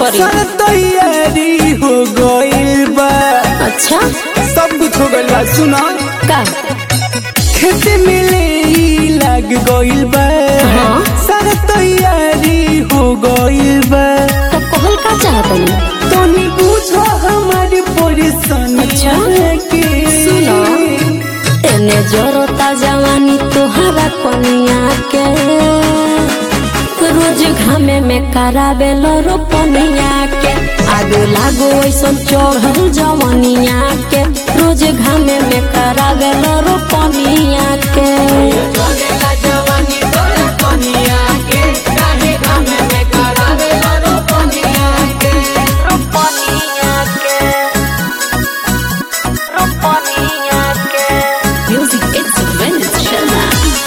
करी सारा तैयारी हो गइल बा अच्छा सब कुछ हो गइल बा सुना का खेत मिले ही लग गइल बा हाँ। सारा तैयारी हो गइल बा तो कहल का चाहतनी तनी बुझो हमारी परेशानी अच्छा। के सुनो। एने जरता जवानी तोहरा कनिया के रोज घामे में कराबे लो रोपनिया के आगो लागो ऐसन चढ़ल जवनिया के रोज घामे में कराबे लो रोपनिया के रोपनिया के रोपनिया के म्यूजिक इट्स वेनिस शर्मा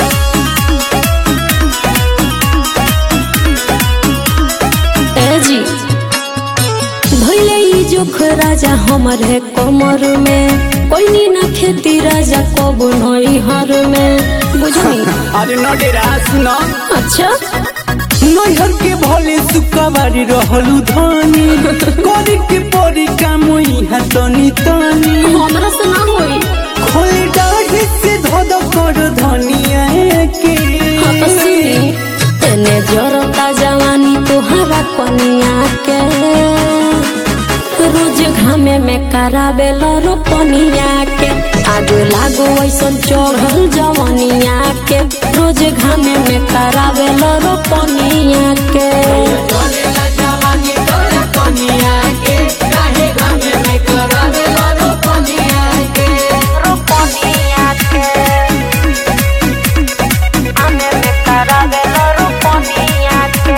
ए जी भैले ई जोख राजा हमर है कमर में कोई नी ना खेती राजा कब नई हर में बुझनी अरे न डेरा सुना अच्छा नैहर के भले सुकवारी रहलू धनी करे के परी काम यहाँ तनी तनी हमरा से ना होई खोले डाढ़ी से धद कर धनिया के हाँ तो सुनी तेने जरता जवानी तोहरा कनिया के रोज घामे में कराबे लो रोपनिया के आगो लागो ऐसन चढ़ल जवनिया के रोज घामे में कराबे लो रोपनिया के रोपनिया के आमे में कराबे लो रोपनिया के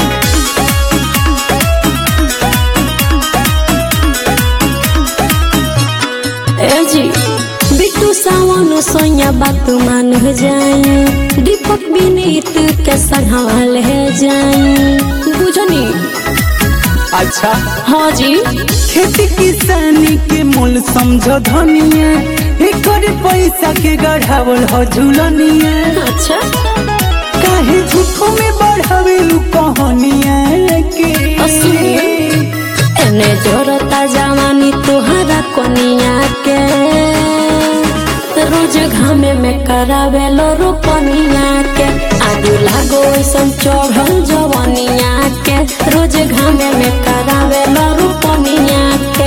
ए जी बिट्टू सावन सोया बात मान हो जाई दीपक विनीत के संभाल है जाई बुझनी अच्छा हाँ जी खेती किसानी के मूल समझो धनिया एकर पैसा के गढ़ावल हो झूलनिया अच्छा काहे झूठो में बढ़ावे लू कहानिया के असली। एने जोरता जवानी तोहरा कोनिया के रोज घामे में करावे लो रोपनिया के आगू लागो ऐसन चढ़ल जवनिया के रोज घामे में करावे लो रोपनिया के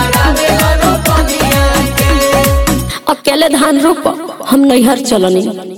अकेले धान रोप हम नैहर चलनी